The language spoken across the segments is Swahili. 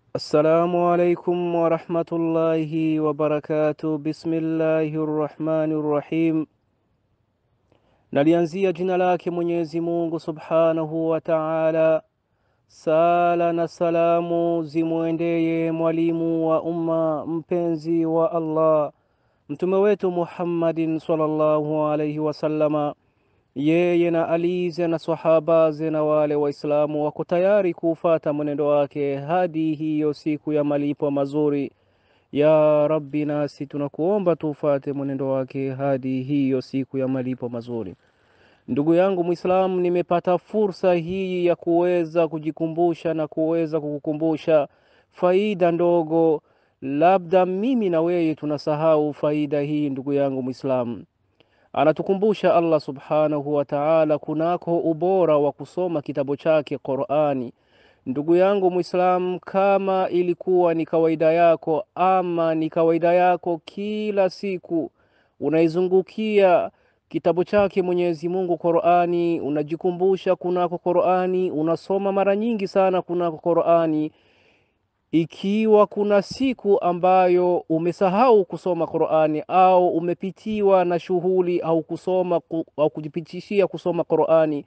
Assalamu alaikum warahmatullahi wabarakatuh. Bismillahi rrahmani rrahim. Nalianzia jina lake Mwenyezi Mungu subhanahu wa taala. Sala na salamu zimwendeye mwalimu wa umma, mpenzi wa Allah, mtume wetu Muhammadin sallallahu alaihi wasallama yeye na alize na sahabaze na wale Waislamu wako tayari kuufata mwenendo wake hadi hiyo siku ya malipo mazuri. Ya Rabbi, nasi tunakuomba tuufate mwenendo wake hadi hiyo siku ya malipo mazuri. Ndugu yangu Mwislamu, nimepata fursa hii ya kuweza kujikumbusha na kuweza kukukumbusha faida ndogo, labda mimi na wewe tunasahau faida hii. Ndugu yangu Mwislamu, anatukumbusha Allah subhanahu wa ta'ala kunako ubora wa kusoma kitabu chake Qur'ani. Ndugu yangu Muislamu, kama ilikuwa ni kawaida yako ama ni kawaida yako kila siku unaizungukia kitabu chake Mwenyezi Mungu Qur'ani, unajikumbusha kunako Qur'ani, unasoma mara nyingi sana kunako Qur'ani, ikiwa kuna siku ambayo umesahau kusoma Qur'ani au umepitiwa na shughuli au kusoma au kujipitishia kusoma Qur'ani,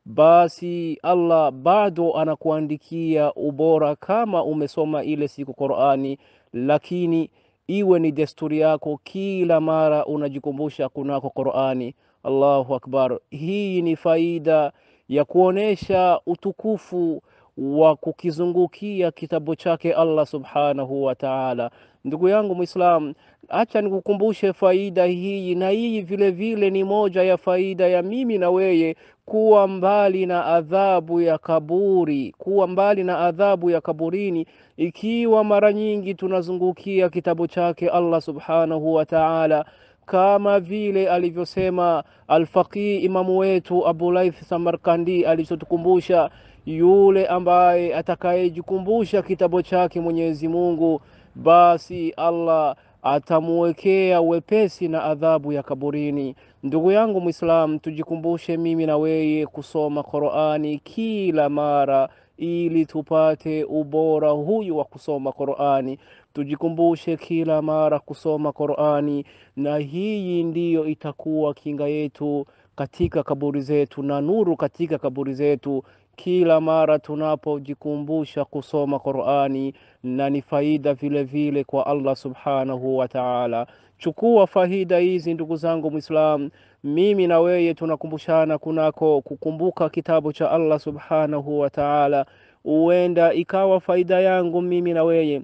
basi Allah bado anakuandikia ubora kama umesoma ile siku Qur'ani, lakini iwe ni desturi yako kila mara unajikumbusha kunako Qur'ani. Allahu akbar! Hii ni faida ya kuonesha utukufu wa kukizungukia kitabu chake Allah subhanahu wa ta'ala. Ndugu yangu Muislam, acha nikukumbushe faida hii, na hii vile vile ni moja ya faida ya mimi na weye kuwa mbali na adhabu ya kaburi, kuwa mbali na adhabu ya kaburini, ikiwa mara nyingi tunazungukia kitabu chake Allah subhanahu wa ta'ala kama vile alivyosema Alfaqih imamu wetu Abu Laith Samarkandi alichotukumbusha, yule ambaye atakayejikumbusha kitabu chake Mwenyezi Mungu, basi Allah atamuwekea wepesi na adhabu ya kaburini. Ndugu yangu Muislam, tujikumbushe mimi na weye kusoma Qur'ani kila mara ili tupate ubora huyu wa kusoma Qur'ani. Tujikumbushe kila mara kusoma Qur'ani, na hii ndiyo itakuwa kinga yetu katika kaburi zetu na nuru katika kaburi zetu kila mara tunapojikumbusha kusoma Qur'ani, na ni faida vile vile kwa Allah subhanahu wa ta'ala. Chukua faida hizi ndugu zangu Muislam, mimi na weye tunakumbushana kunako kukumbuka kitabu cha Allah subhanahu wa ta'ala. Huenda ikawa faida yangu mimi na weye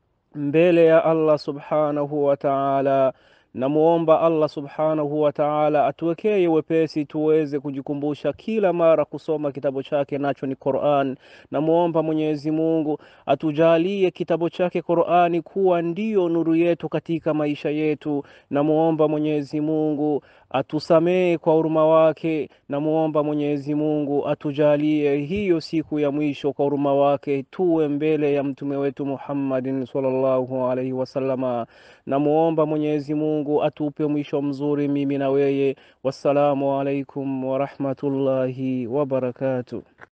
mbele ya Allah subhanahu wa ta'ala. Namuomba Allah subhanahu wa ta'ala atuwekee wepesi tuweze kujikumbusha kila mara kusoma kitabu chake nacho ni Qur'an. Namuomba Mwenyezi Mungu atujalie kitabu chake Qur'ani kuwa ndiyo nuru yetu katika maisha yetu. Namuomba Mwenyezi Mungu atusamee kwa huruma wake. Namuomba Mwenyezi Mungu atujalie hiyo siku ya mwisho kwa huruma wake tuwe mbele ya mtume wetu Muhammadin sallallahu alaihi wasallama. Namuomba Mwenyezi Mungu atupe mwisho mzuri mimi na weye. Wassalamu alaikum warahmatullahi wabarakatuh.